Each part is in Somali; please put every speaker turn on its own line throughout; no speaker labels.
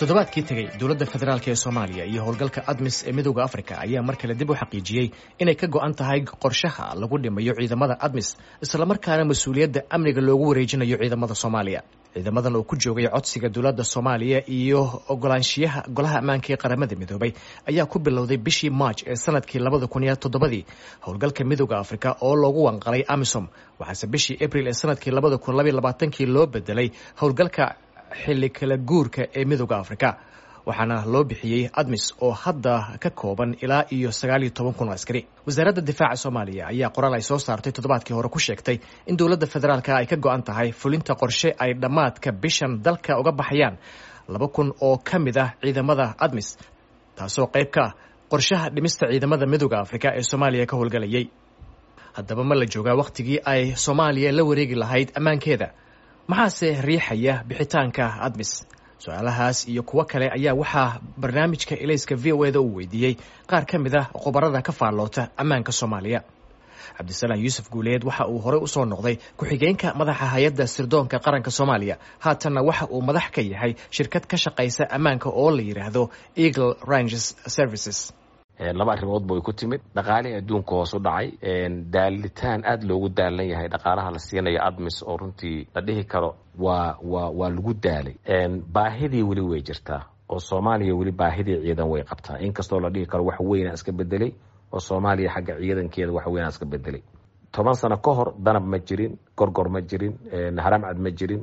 toddobaadkii tegey dowladda federaalk ee soomaaliya iyo howlgalka admis ee midooda afrika ayaa mar kale dib u xaqiijiyey inay ka go'an tahay qorshaha lagu dhimayo ciidamada admis islamarkaana mas-uuliyadda amniga loogu wareejinayo ciidamada soomaaliya ciidamadan oo ku joogay codsiga dowladda soomaaliya iyo ogolaanshiyaha golaha ammaanka ee qaramada midoobay ayaa ku bilowday bishii march ee sanadkii labada kun iyo toddobadii howlgalka midooda afrika oo loogu wanqalay amisom waxaase bishii abril ee sanadkii labada kun labaiy labaatankii loo bedelay howlgalka xilli kala guurka ee midooda afrika waxaana loo bixiyey admis oo hadda ka kooban ilaa iyo sagaal iyo toban kun oo askari wasaaradda difaaca soomaaliya ayaa qoraal ay soo saartay toddobaadkii hore ku sheegtay in dowladda federaalka ay ka go-an tahay fulinta qorshe ay dhammaadka bishan dalka uga baxayaan laba kun oo ka mid ah ciidamada admis taasoo qayb ka ah qorshaha dhimista ciidamada midooda afrika ee soomaaliya ka howlgalayay haddaba ma la joogaa wakhtigii ay soomaaliya la wareegi lahayd ammaankeeda maxaase riixaya bixitaanka admis su-aalahaas iyo kuwo kale ayaa waxaa barnaamijka elayska v o eda uu weydiiyey qaar ka mid ah khubarada ka faalloota ammaanka soomaaliya cabdisalaam yuusuf guuleed waxa uu horey usoo noqday ku-xigeenka madaxa hay-adda sirdoonka qaranka soomaaliya haatanna waxa uu madax ka yahay shirkad ka shaqaysa ammaanka oo la yidhaahdo eagle ranges services
laba arrimoodba way ku timid dhaqaalihii adduunka hoos u dhacay daalitaan aada loogu daalan yahay dhaqaalaha la siinayo admis oo runtii la dhihi karo waa waa waa lagu daalay baahidii weli way jirtaa oo soomaaliya weli baahidii ciidan way qabtaa inkastoo la dhihi karo wax weynaa iska bedelay oo soomaaliya xagga ciidankeeda wax weynaa iska bedelay toban sano ka hor danab ma jirin gorgor ma jirin haramcad ma jirin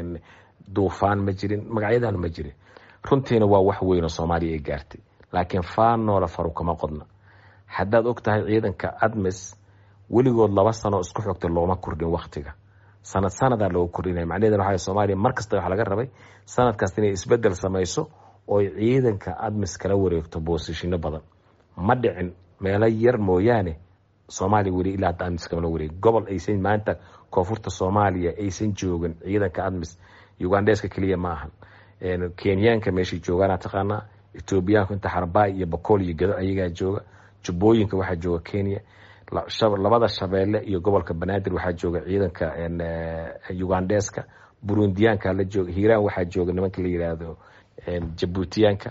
duufaan ma jirin magacyadan ma jirin runtiina waa wax weyn oo soomaaliya ay gaartay laakiin faanoola faru kama qodna haddaad og tahay ciidanka admis weligood laba sano isku xogta looma kordhin waktiga sanad sanadaa looga kordhinaya macnaheedna waxa soomaaliya mar kasta waxa laga rabay sanadkaas inay isbedel samayso ooy ciidanka admis kala wareegto boosishino badan ma dhicin meelo yar mooyaane soomaaliya weli ilaa hadda admis kamala wareegi gobol aysan maanta koonfurta soomaaliya aysan joogin ciidanka admis ugandheska keliya ma ahan kenyaanka meeshay joogaana taqaanaa etoobiyaanku inta xarbaay iyo bakool iyo gado ayagaa jooga jubbooyinka waxaa jooga kenya labada shabeelle iyo gobolka banaadir waxaa jooga ciidanka ugandheska burundiyaanka la jooga hiiraan waxaa jooga nimanka la yiraahdo jabuutiyaanka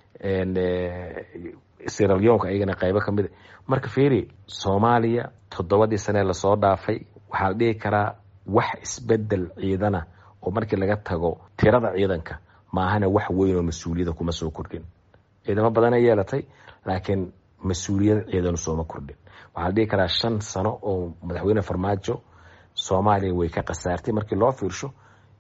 siralyoonka ayagana qaybo kamid marka feri soomaaliya toddobadii sanee lasoo dhaafay waxaa la dhihi karaa wax isbedel ciidana oo markii laga tago tirada ciidanka maahana wax weyn oo mas-uuliyada kuma soo kordhin ciidamo badanay yeelatay laakiin mas-uuliyad ciidanu sooma kordhin waxaa la dhihi karaa shan sano oo madaxweyne farmaajo soomaaliya way ka khasaartay markii loo fiirsho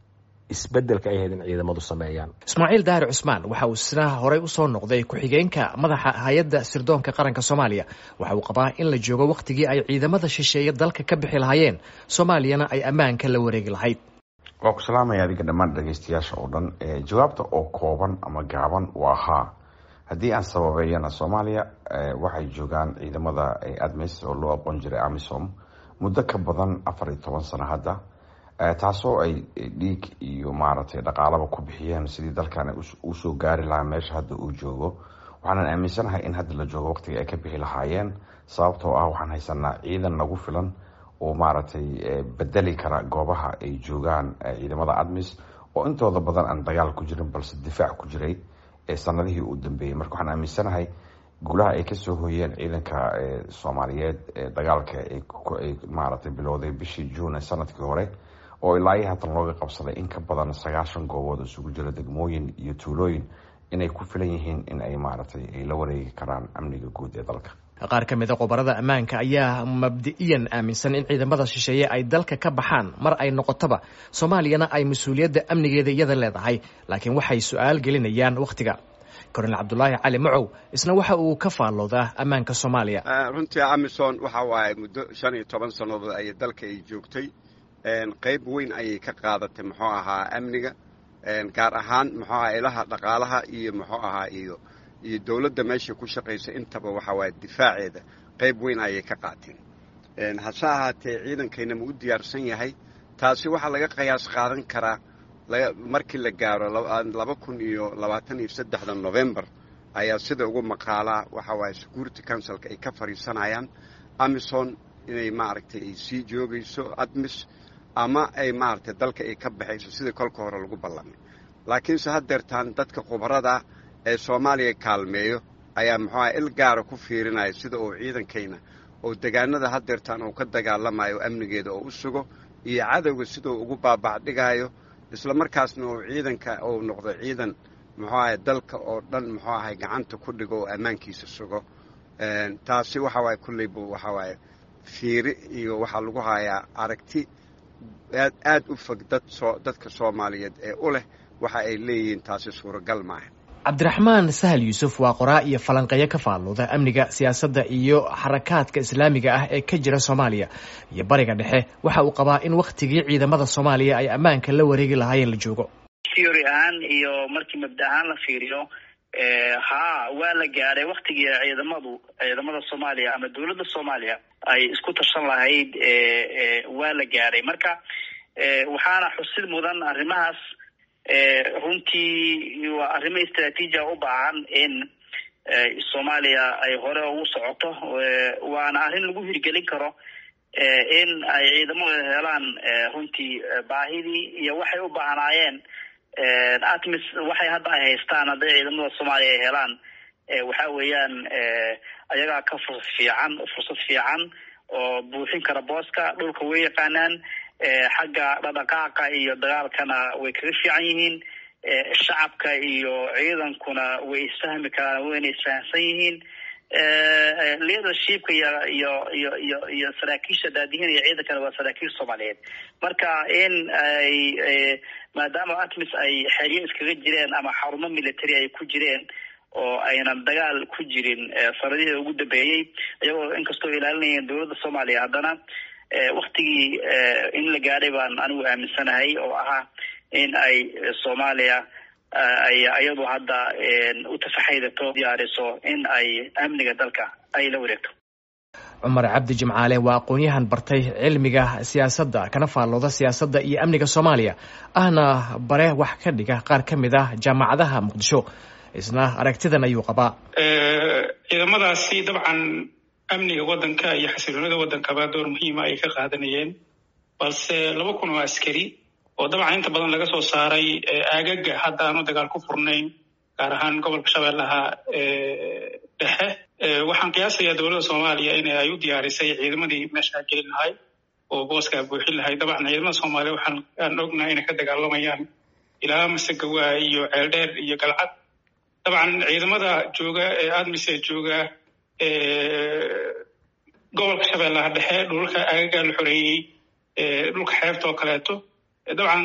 isbedelka ay ahayd in ciidamadu sameeyaan
ismaaciil daahir cusmaan waxa uu isna horey usoo noqday ku-xigeenka madaxa hay-adda sirdoonka qaranka soomaaliya waxa uu qabaa in la joogo wakhtigii ay ciidamada shisheeye dalka ka bixi lahaayeen soomaaliyana ay ammaanka la wareegi lahayd
waa ku salaamaya adiga dhammaan dhageystayaasha oo dhan jawaabta oo kooban ama gaaban waa haa haddii aan sababeeyana soomaaliya waxay joogaan ciidamada admis oo loo aqoon jiray amisom muddo ka badan afar iyo toban sano hadda taasoo ay dhiig iyo maaragtay dhaqaalaba ku bixiyeen sidii dalkan usoo gaari lahaa meesha hadda uu joogo waxaanan aaminsanahay in hadda la joogo waqtiga ay ka bixi lahaayeen sababtoo ah waxaan haysanaa ciidan nagu filan oo maaragtay bedeli kara goobaha ay joogaan ciidamada admis oo intooda badan aan dagaal ku jirin balse difaac ku jiray sanadihii uu dambeeyey marka waxaan aaminsanahay guulaha ay kasoo hoyeen ciidanka soomaaliyeed dagaalka ay maaragtay bilowday bishii juune sanadkii hore oo ilaa iyo haatan looga qabsaday in ka badan sagaashan goobood isugu jira degmooyin iyo tuulooyin inay ku filan yihiin in ay maaragtay ay la wareegi karaan amniga guud ee dalka
qaar ka mid a khubarada ammaanka ayaa mabdi'iyan aaminsan in ciidamada shisheeye ay dalka ka baxaan mar ay noqotaba soomaaliyana ay mas-uuliyadda amnigeeda iyada leedahay laakiin waxay su-aal gelinayaan wakhtiga kornel cabdulaahi cali macow isna waxa uu ka faalloodaa ammaanka soomaaliya
runtii amison waxa waaye muddo shan iyo toban sannadood ay dalka ay joogtay qayb weyn ayay ka qaadatay muxuu ahaa amniga gaar ahaan muxuu ahaa ilaha dhaqaalaha iyo muxuu ahaa iyo iyo dowladda meesha ku shaqaysa intaba waxa waaye difaaceeda qayb weyn ayay ka qaateen hase ahaatee ciidankayna ma u diyaarsan yahay taasi waxaa laga qiyaas qaadan karaa markii la gaaro laba kun iyo labaatan iyo saddexda novembar ayaa sida ugu maqaalaa waxa waaye security councilka ay ka fadhiisanayaan amison inay maaragtay ay sii joogayso admis ama ay maaragtay dalka ay ka baxayso sidii kolka hore lagu ballamay laakiinse haddeertaan dadka khubarada ee soomaaliya kaalmeeyo ayaa muxuuaha il gaara ku fiirinaya sida uu ciidankayna oo degaanada haddeertaan uu ka dagaalamayo amnigeeda oo u sugo iyo cadowga siduu ugu baabacdhigayo isla markaasna uu ciidanka uu noqdo ciidan muxuu ahay dalka oo dhan muxuu ahay gacanta ku dhigo oo ammaankiisa sugo taasi waxa waaye kulleybu waxa waaye fiiri iyo waxaa lagu hayaa aragti aad aad u fog dad soo dadka soomaaliyeed ee u leh waxa ay leeyihiin taasi suuragal maaha
cabdiraxmaan sahal yuusuf waa qoraa iyo falanqeeyo ka faallooda amniga siyaasadda iyo xarakaadka islaamiga ah ee ka jira soomaaliya iyo bariga dhexe waxa uu qabaa in wakhtigii ciidamada soomaaliya ay ammaanka la wareegi lahaayeen la joogo
theory ahaan iyo markii mabda ahaan la fiiriyo haa waa la gaadhay waktigii ciidamadu ciidamada soomaaliya ama dowladda soomaaliya ay isku tashan lahayd waa la gaadhay marka waxaana xusid mudan arrimahaas runtii waa arrimo istraatiijia u baahan in soomaaliya ay hore ugu socoto waana arrin lagu hirgelin karo in ay ciidamadu helaan runtii baahidii iyo waxay u baahnaayeen atmis waxay hadda ay haystaan hadday ciidamada soomaaliya ay helaan waxa weeyaan ayagaa ka fursad fiican fursad fiican oo buuxin kara booska dhulka way yaqaanaan xagga dhadhaqaaqa iyo dagaalkana way kaga fiican yihiin shacabka iyo ciidankuna way isfahmi karaan wayna isfahamsan yihiin leadershipka iyo iyo iyo iyo iyo saraakiisha daadihin iyo ciidankana waa saraakiil soomaaliyeed marka in ay maadaama atmis ay xeryo iskaga jireen ama xarumo military ay ku jireen oo aynan dagaal ku jirin sanadihii ugu dambeeyey iyagoo inkastoo ilaalinayeen dowladda soomaaliya haddana waktigii in la gaadhay baan anigu aaminsanahay oo ahaa in ay soomaaliya ay iyadu hadda u tafaxaydato diyaariso in ay amniga dalka ay la wareegto
cumar cabdi jimcaale waa aqoon-yahan bartay cilmiga siyaasadda kana faallooda siyaasadda iyo amniga soomaaliya ahna bare wax ka dhiga qaar ka mid ah jaamacadaha muqdisho isna aragtidan ayuu qabaa
ciidamadaasi dabcan amniga waddanka iyo xasiloonida waddankaba door muhiima ay ka qaadanayeen balse laba kun oo askari oo dabcan inta badan laga soo saaray aagaga hadda aanu dagaal ku furnayn gaar ahaan gobolka shabeellaha dhexe waxaan qiyaasayaa dowladda soomaaliya in ay u diyaarisay ciidamadii meeshaa gelin lahay oo booskaa buuxin lahay dabcan ciidamada soomaaliya waxaan aan ognahay inay ka dagaalamayaan ilaa masegawa iyo ceeldheer iyo galcad dabcan ciidamada jooga ee admise jooga gobolka shabeellaha dhexe dhulka aagaga la xoreeyey dhulka xeebta oo kaleeto dabcan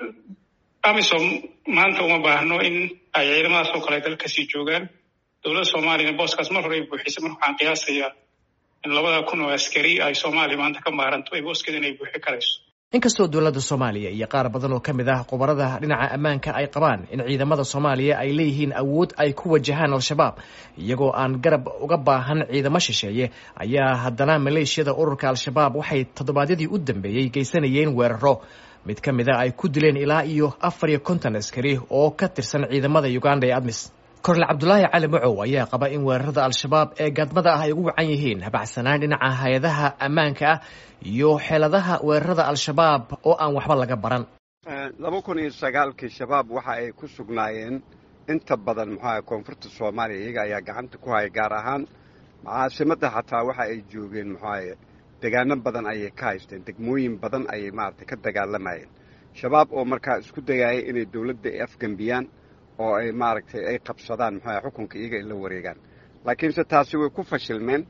amisom maanta uma baahno in ay ciidamadaas oo kale dalkasii joogaan dowladda soomaaliyana booskaas mar hore ay buuxisay marka waxaan qiyaasayaa in labada kun oo askari ay soomaaliya maanta ka maaranto ay booskeeda in ay buuxi karayso
inkastoo dowladda soomaaliya iyo qaar badan oo ka mid ah khubarada dhinaca ammaanka ay qabaan in ciidamada soomaaliya ay leeyihiin awood ay ku wajahaan al-shabaab iyagoo aan garab uga baahan ciidamo shisheeye ayaa haddana maleeshiyada ururka al-shabaab waxay toddobaadyadii u dambeeyey geysanayeen weeraro mid ka mid a ay ku dileen ilaa iyo afar iyo konton askari oo ka tirsan ciidamada uganda ee admis korle cabdulaahi cali macow ayaa qaba in weerarada al-shabaab ee gaadmada ah ay ugu wacan yihiin habacsanaan dhinaca hay-adaha ammaanka ah iyo xeeladaha weerarada al-shabaab oo aan waxba laga baran
laba kun iyo sagaalkii shabaab waxa ay ku sugnaayeen inta badan muxuaha koonfurta soomaaliya iyaga ayaa gacanta ku haya gaar ahaan caasimadda xataa waxa ay joogeen muxuaha degaano badan ayay ka haysteen degmooyin badan ayay maaragtay ka dagaalamayeen shabaab oo markaa isku dayaayay inay dowladda ay afgembiyaan oo ay maaragtay ay qabsadaan muxuaha xukunka iyaga ay la wareegaan laakiinse taasi way ku fashilmeen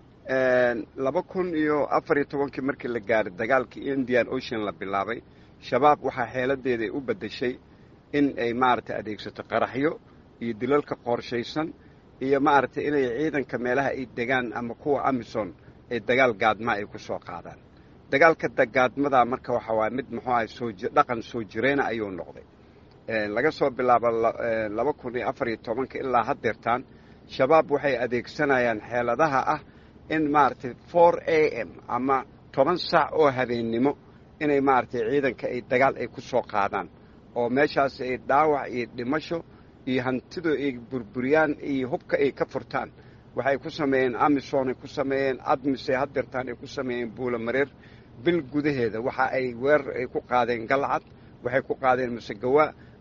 laba kun iyo afar iyo tobankii markii la gaaray dagaalkii indian ocean la bilaabay shabaab waxaa xeeladeeda ay u beddeshay in ay maaragtay adeegsato qaraxyo iyo dilalka qorshaysan iyo maaragtay inay ciidanka meelaha ay degaan ama kuwa amison ay dagaal gaadma ay ku soo qaadaan dagaalka gaadmadaa marka waxa waaya mid muxuu ahay soo dhaqan soo jireyna ayuu noqday laga soo bilaabo laba kun iyo afar iyo tobanka ilaa haddeertaan shabaab waxay adeegsanayaan xeeladaha ah in maaragtay four a m ama toban saac oo habeennimo inay maaragtay ciidanka ay dagaal ay ku soo qaadaan oo meeshaas ay dhaawac iyo dhimasho iyo hantidu ay burburiyaan iyo hubka ay ka furtaan waxay ku sameeyeen amison ay ku sameeyeen admis ay haddeertaan ay ku sameeyeen buulamareer bil gudaheeda waxa ay weerar ay ku qaadeen galcad waxay ku qaadeen masegawa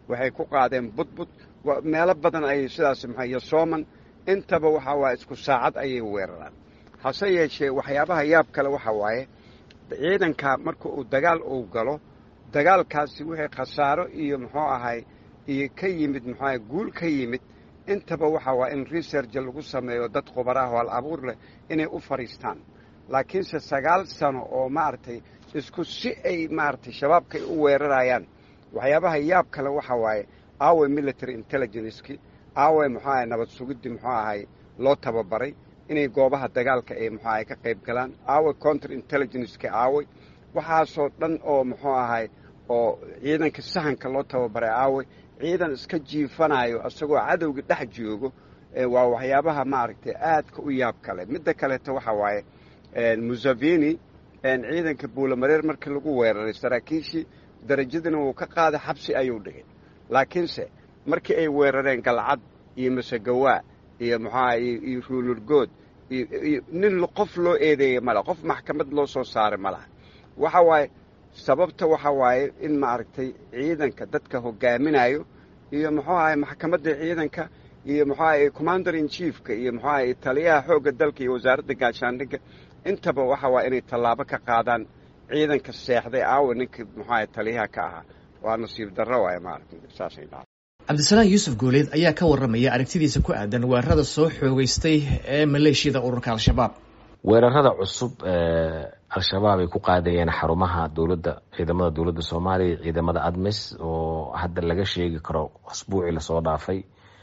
waxay ku qaadeen budbud meelo badan ayay sidaas maxaa iyo sooman intaba waxaa waaye isku saacad ayay weeraraan hase yeeshee waxyaabaha yaab kale waxa waaye ciidanka marka uu dagaal uu galo dagaalkaasi wixii khasaaro iyo muxuu ahay iyo ka yimid muxuu ahay guul ka yimid intaba waxa waaye in research lagu sameeyo dad khubaraah oo al abuur leh inay u fadhiistaan laakiinse sagaal sano oo maaragtay isku si ay maaragtay shabaabkay u weerarayaan waxyaabaha yaab kale waxa waaye aaway military intelligenceki aaway muxuu ahay nabad sugidii muxuu ahay loo tababaray inay goobaha dagaalka ay muxuu ahay ka qayb galaan aaway counter intelligenceki aaway waxaasoo dhan oo muxuu ahay oo ciidanka sahanka loo tababaray aaway ciidan iska jiifanayo isagoo cadowga dhex joogo waa waxyaabaha maaragtay aadka u yaab kale midda kaleeto waxa waaye museveni ciidanka buulamareer markii lagu weeraray saraakiishii darajadina wuu ka qaaday xabsi ayuu dhigay laakiinse markii ay weerareen galcad iyo masegawaa iyo muxuaha iyo ruulurgood iyo nin qof loo eedeeyey male qof maxkamad loo soo saaray ma laha waxa waaye sababta waxa waaye in maaragtay ciidanka dadka hogaaminayo iyo muxuu ahay maxkamadda ciidanka iyo muxuu ahay commander in chiefka iyo muxuu ahay taliyaha xoogga dalka iyo wasaaradda gaashaandhigga intaba waxa waa inay tallaabo ka qaadaan ciidanka seexday aawa ninkii muxuu ahay taliyaha ka ahaa waa nasiib darro waaye maaragtay saasay dhaca
cabdisalaan yuusuf gooleed ayaa ka warramaya aragtidiisa ku aadan weerarada soo xoogeystay ee maleeshiyada ururka al-shabaab
weerarada cusub ee al-shabaab ay ku qaadayeen xarumaha dowladda ciidamada dowladda soomaaliya ciidamada admis oo hadda laga sheegi karo asbuucii lasoo dhaafay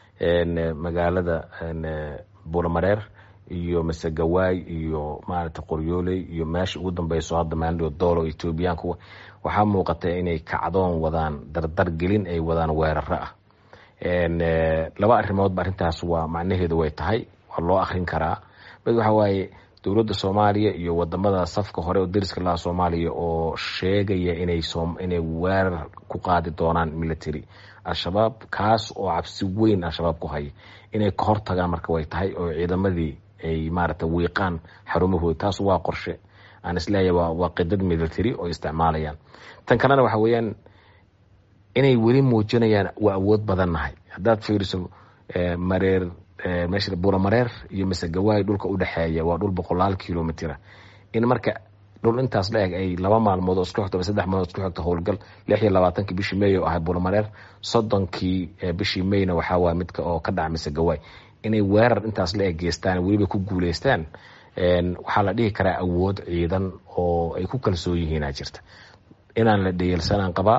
magaalada buulamareer iyo masegawaay iyo maaragtay qoryooley iyo meesha ugu dambeyso hadda maandho doolo etoobiyaanku waxaa muuqata inay kacdoon wadaan dardar gelin ay wadaan weeraro ah laba arrimoodba arrintaas waa macnaheedu way tahay waa loo akrin karaa mid waxa waaye dowladda soomaaliya iyo wadamada safka hore oo dariska laha soomaaliya oo sheegaya inay inay weerar ku qaadi doonaan military al-shabaab kaas oo cabsi weyn al-shabaab ku haya inay ka hortagaan marka way tahay oo ciidamadii ay maaragtay wiiqaan xarumahooda taas waa qorshe aan isleeyahay waa waa qidad military oo isticmaalayaan tan kalena waxa weeyaan inay weli muujinayaan waa awood badan nahay haddaad fiiriso mareer meesha buulamareer iyo masegawaay dhulka u dhexeeya waa dhul boqolaal kilomitira in marka dhul intaas la eg ay laba maalmood oo isku xigto ama saddex maalmood isku xigto howlgal lix iyo labaatankii bishii may oo ahay buulamareer soddonkii bishii mayna waxaa waaya midka oo ka dhaca masegawaay inay weerar intaas la eg geystaan weliba ku guuleystaan waxaa la dhihi karaa awood ciidan oo ay ku kalsoon yihiinaa jirta inaan la dhayelsanaan qabaa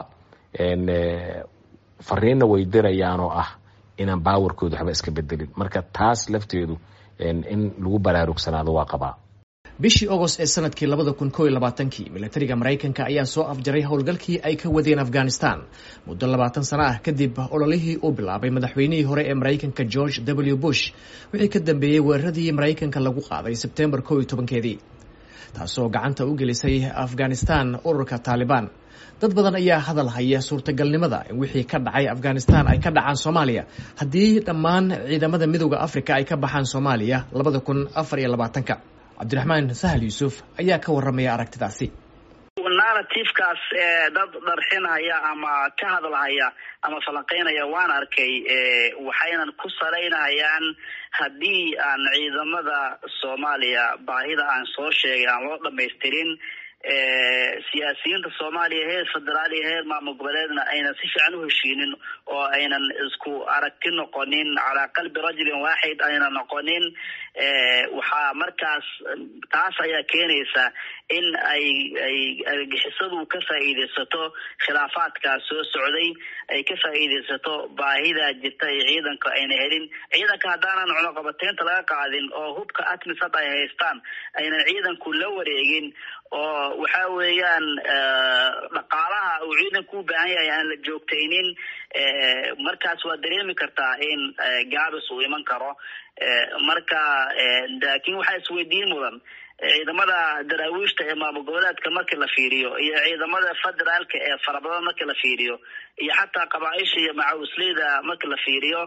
fariinna way dirayaan oo ah inaan baawarkooda waxba iska bedelin marka taas lafteedu in lagu baraarugsanaado waa qabaa
bishii agost ee sanadkii labada kun koo iyo labaatankii militariga maraykanka ayaa soo afjaray howlgalkii ay ka wadeen afghanistan muddo labaatan sano ah kadib ololihii uu bilaabay madaxweynihii hore ee maraykanka george w bush wixii ka dambeeyey weeraradii maraykanka lagu qaaday sebtembar koo iyo tobankeedii taasoo gacanta u gelisay afghanistan ururka taalibaan dad badan ayaa hadal haya suurtagalnimada in wixii ka dhacay afghanistan ay ka dhacaan soomaaliya haddii dhammaan ciidamada midooda africa ay ka baxaan soomaaliya labada kun afar iyo labaatanka cabdiraxmaan sahal yuusuf ayaa ka warramaya aragtidaasi
narrativekaas ee dad dharxinaya ama ka hadlahaya ama falanqeynaya waan arkay waxaynan ku salaynayaan haddii aan ciidamada soomaaliya baahida aan soo sheegay aan loo dhamaystirin siyaasiyiinta soomaaliya heer federaal iyo heer maamul goboleedna aynan si fiican u heshiinin oo aynan isku aragti noqonin calaa qalbi rajulin waaxid aynan noqonin waxaa markaas taas ayaa keenaysa in ay ay argixisadu ka faa'iidaysato khilaafaadkaas soo socday ay ka faa'iidaysato baahida jirta ee ciidanka ayna helin ciidanka haddaanan cunuqabateynta laga qaadin oo hubka atmis hadda ay haystaan aynan ciidanku la wareegin oo waxa weeyaan dhaqaalaha uu ciidanku u baahan yahay aan la joogtaynin markaas waa dareemi kartaa in gaabis uu iman karo marka laakiin waxaa isweydiin mudan ciidamada daraawiishta ee maamul goboleedka markii la fiiriyo iyo ciidamada federaalka ee farabadan markii la fiiriyo iyo xataa qabaaisha iyo macawisleyda markii la fiiriyo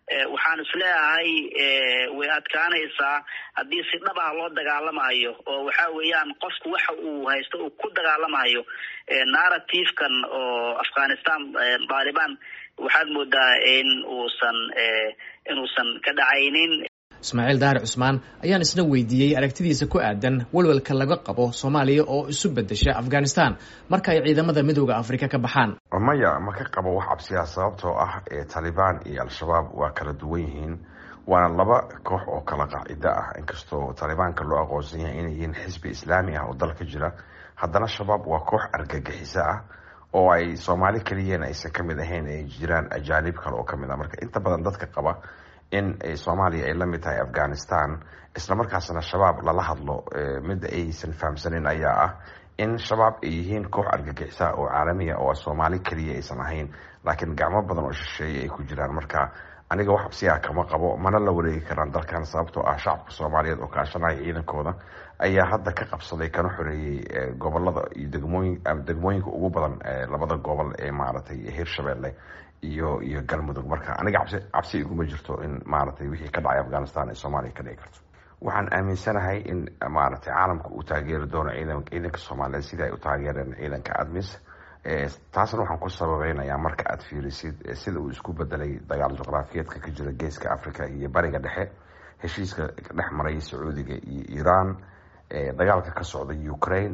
waxaan isleeyahay way adkaanaysaa haddii si dhabaha loo dagaalamayo oo waxa weeyaan qofku waxa uu haysto uu ku dagaalamayo narrative-kan oo afghanistan taliban waxaad moodaa in uusan inuusan ka dhacaynin
ismaaciil daahir cusmaan ayaan isna weydiiyey aragtidiisa ku aadan walwalka laga qabo soomaaliya oo isu bedesha afghanistan marka ay ciidamada midooda afrika ka baxaan
maya ma ka qabo wax cabsiya sababtoo ah taalibaan iyo al-shabaab waa kala duwan yihiin waana laba koox oo kala qaacido ah inkastoo taalibaanka loo aqoonsan yahay inay yihiin xisbi islaami ah oo dalka jira haddana shabaab waa koox argagixiso ah oo ay soomaali keliyana aysan kamid ahayn ay jiraan ajaanib kale oo kamid ah marka inta badan dadka qaba in soomaaliya ay la mid tahay afghanistan islamarkaasna shabaab lala hadlo mid aysan fahamsanin ayaa ah in shabaab ay yihiin koox argagixisa oo caalamiya oo soomaali keliya aysan ahayn laakiin gacmo badan oo shisheeye ay ku jiraan marka aniga wax absiya kama qabo mana la wareegi karaan dalkan sababtoo ah shacabka soomaaliyeed oo kaashanaya ciidankooda ayaa hadda ka qabsaday kana xoreeyey gobolada iyo degmooyin degmooyinka ugu badan labada gobol ee maaragtay hirshabelle iyo iyo galmudug marka aniga cabsi cabsi iguma jirto in maaragtay wixii ka dhacay afghanistan ee soomaaliya ka dhici karto waxaan aaminsanahay in maaragtay caalamka uu taageeri doono ciidan ciidanka soomaaliyeed sidii ay u taageereen ciidanka admis taasna waxaan ku sababeynayaa marka aada fiirisid sida uu isku bedelay dagaal juqraafiyeedka ka jira geeska africa iyo bariga dhexe heshiiska dhex maray sacuudiga iyo iran dagaalka ka socda ukraine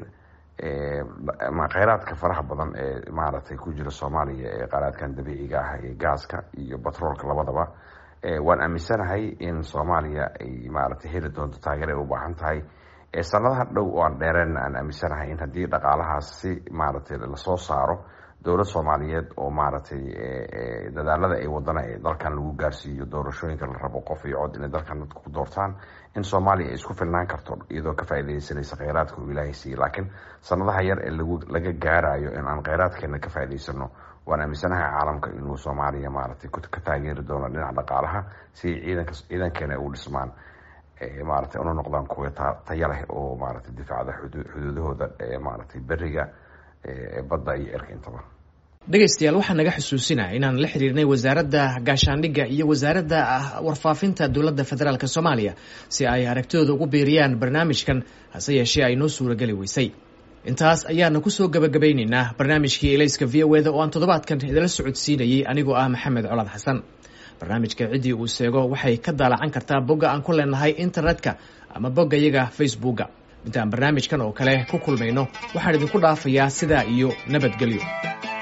kheyraadka faraha badan ee maaragtay ku jira soomaaliya ee kheyraadkan dabiiciga ah ee gaaska iyo batroolka labadaba waan aaminsanahay in soomaaliya ay maaragtay heli doonto taageer ay u baahan tahay sanadaha dhow oo aan dheereenna aan aaminsanahay in haddii dhaqaalahaas si maaragtay lasoo saaro dowlad soomaaliyeed oo maaragtay dadaalada ay wadana ee dalkan lagu gaarsiiyo doorashooyinka la rabo qof iyo cod inay dalkan dadka ku doortaan in soomaaliya ay isku filnaan karto iyadoo ka faaidaysanaysa kheyraadka uu ilaahay siiyey laakiin sanadaha yar ee lagu laga gaarayo in aan kheyraadkeena ka faa'idaysano waan aaminsanahay caalamka inuu soomaaliya maaragtay ka taageeri doono dhinaca dhaqaalaha si ciidanka ciidankeena ay u dhismaan maaragtay una noqdaan kuwa taya leh oo maaragtay difaacda xuduudahooda maaragtay beriga badda iyo cirka intaba
dhegaystayaal waxaa naga xusuusinaa inaan la xiriirnay wasaaradda gaashaandhigga iyo wasaaradda warfaafinta dowladda federaalk soomaaliya si ay aragtidooda ugu biiriyaan barnaamijkan hase yeeshee ay noo suurageli weysay intaas ayaana kusoo gabagabaynaynaa barnaamijkii elayska v o eda oo aan toddobaadkan idala socodsiinayey anigoo ah maxamed colaad xasan barnaamijka ciddii uu seego waxay ka daalacan kartaa bogga aan ku leenahay internetka ama bogga yaga facebooka intaan barnaamijkan oo kale ku kulmayno waxaan idinku dhaafayaa sidaa iyo nabadgelyo